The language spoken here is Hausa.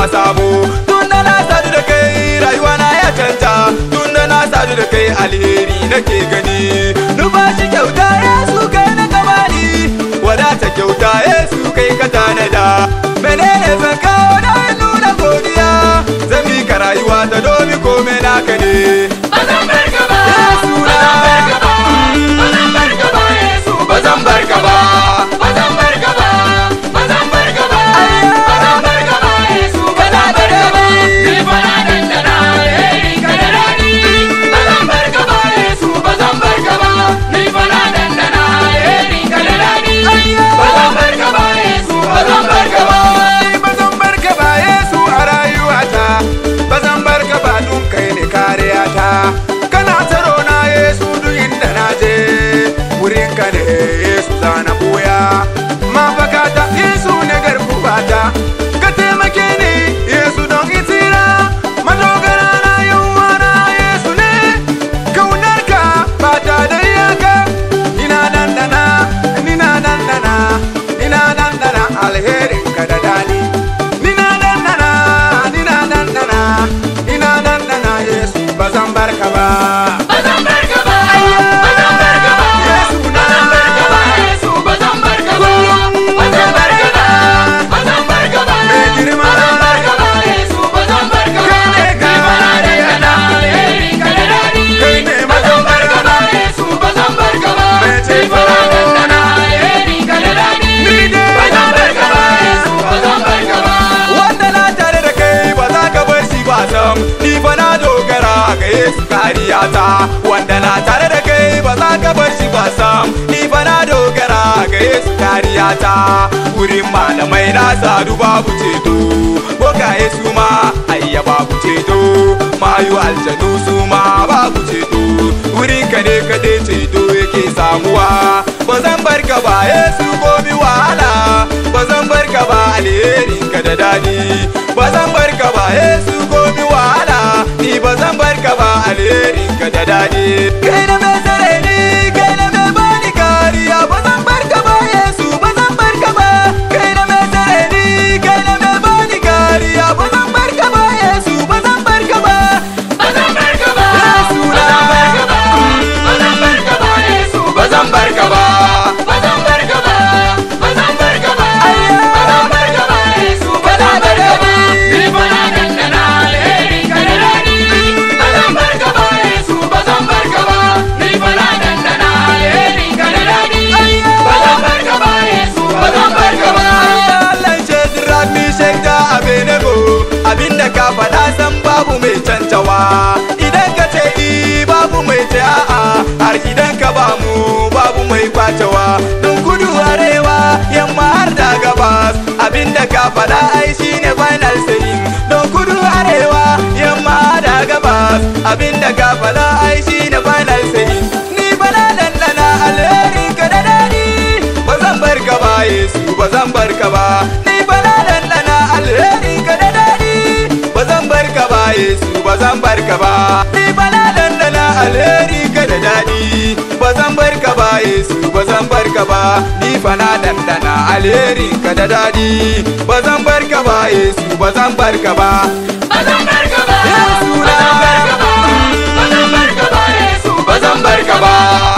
sabo tun da na sadu da kai rayuwa na ya canja tun da na sadu da kai alheri nake gani numfashi kyauta yesu kai na kamani wadata kyauta yesu kai ka tanada menene zan kawo na nuna godiya zan mika rayuwa ta domin kome naka ne Bazan barka ba, Yesu na. bazan barka ba, Yesu bazan barka ba, bazan barka ba, bazan barka ba, bazan barka ba, Yesu bazan barka ba. Ni fa na dandana alheri ka da daɗi. Bazan barka ba, Yesu bazan barka ba, ni fa na dandana alheri ka da daɗi. Bazan barka ba, Yesu bazan barka ba. bazan barka ba yesu a rayuwata bazan barka ba dun kai ne kariyata kana tsaro na yesu duk inda na je wurin ka ne yesu zana boya mafakata yesu ne garkuwata ka taimake ni yesu don itira madogara na yawa na yesu ne kaunarka ba ta da iyaka ina dandana ina dandana ina dandana alherin ka da dali ina dandana ina dandana ina dandana yesu ba zan barka ba Bazan barka ba, bazan barka ba, Yesu na. bazan barka ba, Yesu bazan barka ba, bazan barka ba, bazan barka ba, Mai girma. bazan barka ba, Yesu bazan barka ba. Kai ne Ni ma na dangana alheri ka da daɗi. Kai ne Bazan mazan barka ba, Yesu bazan barka ba. Mai Ni ceto. ma na dangana alheri ka da daɗi. Ni ne Bazan barka ba, Yesu bazan barka ba. wanda na tare da kai ba za ka bar shi ba sam ni fa na dogara ga yesu kariyata wanda na tare da kai ba za ka bar shi ba sam ni fa na dogara ga yesu kariyata wurin malamai na sadu babu ceto boka yesu ma ayya babu ceto mayu aljanu su ma babu ceto wurin ka ne kadai ceto yake samuwa ba zan bar ka ba yesu gobe wahala ba zan bar ka ba alherin ka da dadi ba zan bar ka ba yesu gobe wahala ni ba zan bar ka ba alherin ka da dadi kai na mai tsare ni kai na mai bani kariya ba zan bar ka ba yesu ba zan bar ka ba kai na mai tsare ni kai na mai bani kariya ba zan bar ka ba yesu ba zan bar ka ba Bazan barka ba, Yesu na. bazan barka ba, bazan barka ba, Yesu bazan barka ba, bazan barka ba, bazan barka ba, bazan barka ba, Yesu bazan barka ba. Ni fa na dandana alheri ka da daɗi. Bazan barka ba, Yesu bazan barka ba, ni fa na dandana alheri ka da daɗi. Bazan barka ba, Yesu bazan barka ba. Allah ce Dirag mi shaida a Benego abinda ka faɗa san babu mai cancawa idan ka ce i babu mai ce a'a har idan ka ba mu babu mai kwacewa don kudu arewa yamma har da gabas abinda ka faɗa ai shine final saying don kudu arewa yamma da gabas abinda ka faɗa ai shine final saying ni bana dandana alheri ka da daɗi ba zan bar ka ba Yesu ba zan bar ka ba ni ba na dandana alheri ka da daɗi ba zan bar ka ba Yesu ba zan bar ka ba ni ba na dandana alheri ka da daɗi ba zan bar ka ba Yesu ba zan bar ka ba ni fa na dandana alheri ka da daɗi ba zan bar ka ba Yesu ba zan bar ka ba Bazan barka ba, Yesu na. bazan barka ba, bazan barka ba, Yesu bazan barka ba.